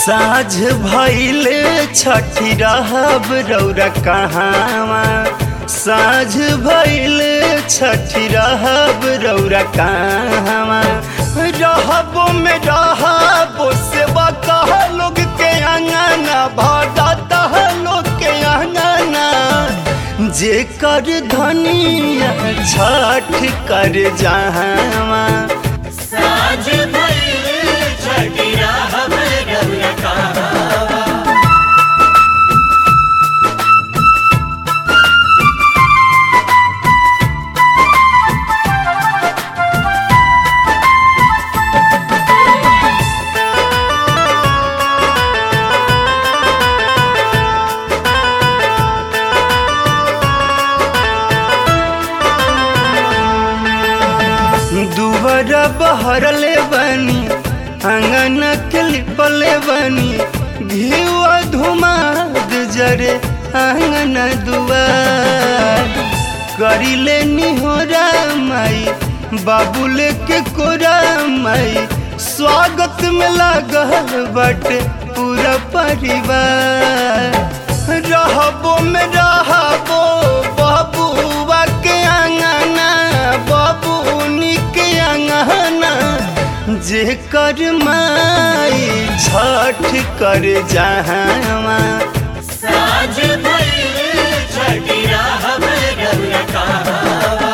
साझ भइल छठी रहब रौरा कहाँवा साझ भइल छठी रहब रौरा कहाँवा रहबो में रहबो सेवा कह लोग के अंगना भरता लोग के अंगना जे कर धनिया छठ कर जहाँवा साझ भइल छठी रहब रौरा कहाँवा दुबरा बहरले बनी अंगन के लिपले बनी घीवा धुमाद जरे अंगन दुआर करिले निहोरा माई बाबूले के कोरा माई स्वागत में लागल बटे पूरा परिवार रहबो में रहबो बाबूआ के अंगना बाबूनी के अंगना जे कर माई छठ कर जहाँवा साझ भइल छठी रहब रौरा कहाँवा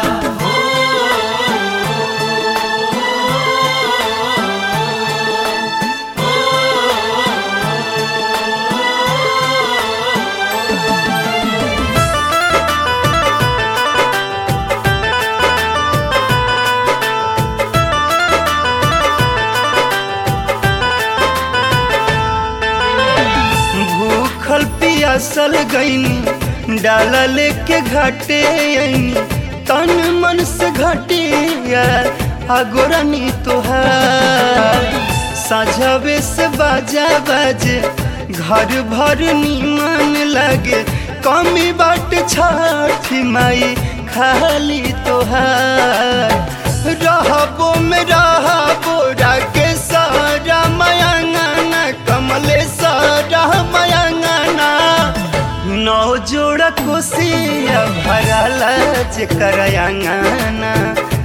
भूखल पियासल गईनी डाला लेके घाटे आईनी तन मन से घटिया आगोरानी तोहार साझावे से बाजा बाजे घर भर नीमन लगे कमी बाट छठी माई खाली तोहार रहबो में रहबो राके सारा मयंगना कमले सारा मयंगना नौ जोड़ा कोसिया भरला जे करयंगना